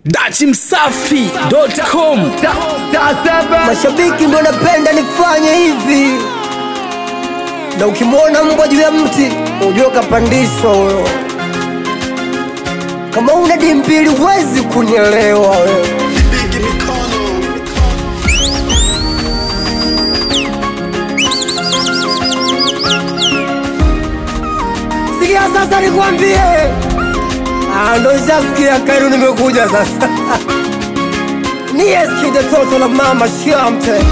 dachimsafi.com Mashabiki ndo napenda nifanye hivi, na ukimwona mbwa juu ya mti ujue kapandishwa huyo. Kama una dimbili huwezi kunielewa wewe. Sikia sasa nikwambie, Ah, ndo shasikia Kairu nimekuja sasa Niyeski the total of mama shamte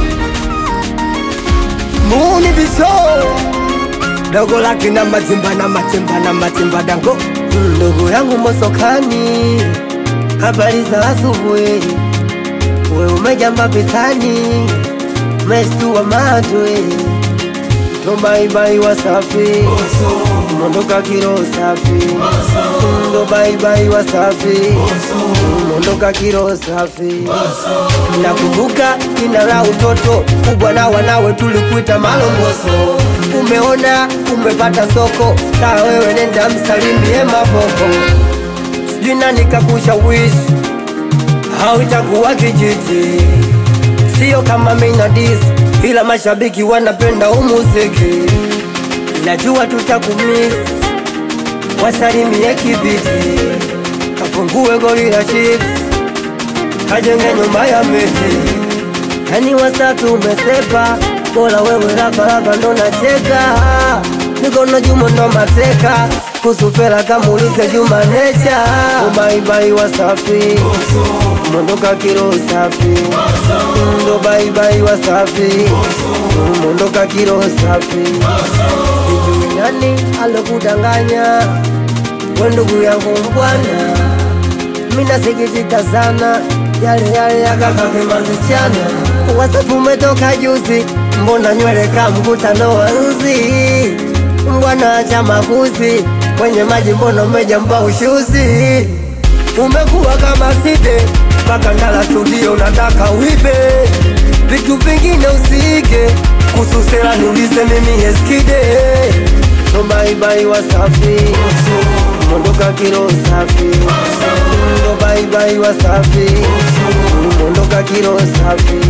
Muni biso Dogo laki na matimba na matimba na matimba dango Mm, Ndugu yangu mosokani Habari za asubuhi We umeja mapitani Umeshtua matwe Ndo baibai wasafi Mondoka kiro safi Ndo baibai wasafi Mondoka kiro safi Nakumbuka jina la utoto kubwa na wanawe tulikuita malongoso. Umeona umepata soko, saa wewe nenda msalimie maboko. Sijui nani kakushawishi au itakuwa kijiji, sio kama mina dis, ila mashabiki wanapenda umuziki. Najua tutakumiss, wasalimie kibiti, kafungue goli la chips kajenge nyumba ya miti, yani Wasafi umesepa, bora wewe raparapa ndo nacheka, mikono Juma ndo mateka, kusufela kamulize Juma necha, ubaibai Wasafi mondoka kiro safi, ndo baibai Wasafi mondoka kiro safi, sijui nani alokudanganya, we ndugu yangu mbwana mina sikitika sana yale yale yakakakemazishana wasafu umetoka juzi mbona nywele ka mkutano wa nzi mbwana cha makuzi kwenye maji mbona umejamba ushuzi umekuwa kama side mpaka ndala studio unataka uibe vitu vingine usiige kususela niulize mimi eskide no baibai wasafi mondoka kiro safi ndo baibai wasafi mondoka kiro safi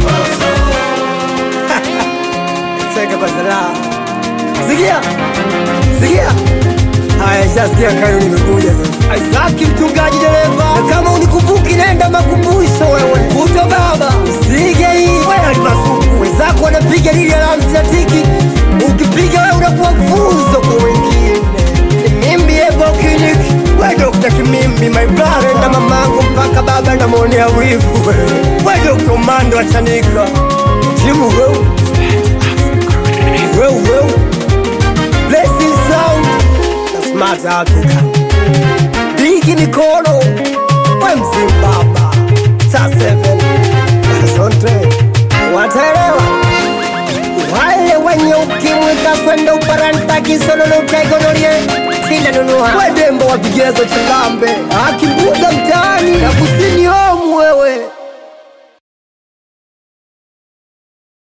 cheka kwa saraha sikia sikia haya shasikia kayo nimekuja sasa Isaki mchungaji dereva na kama unikumbuki nenda makumbusho wewe kuto baba usige hii wewe alimasuku wenzako wanapiga lili alamsi na tiki ukipiga wewe unakuwa funzo kwa wengine Kimimbi ebo clinic we Dr. Kimimbi my brother na mamangu mpaka baba namwonea wivu we Dr. Mando achanika jimu wewe wewe wewe blessing sound na smart Africa Bigi mikono we mzimbaba saa 7 asante wataelewa wale wenye ukimwi kakwenda uparanta kisololotegonorie sindanunua wedembo wa vigezo chilambe akimbuga mtaani na kusini omu wewe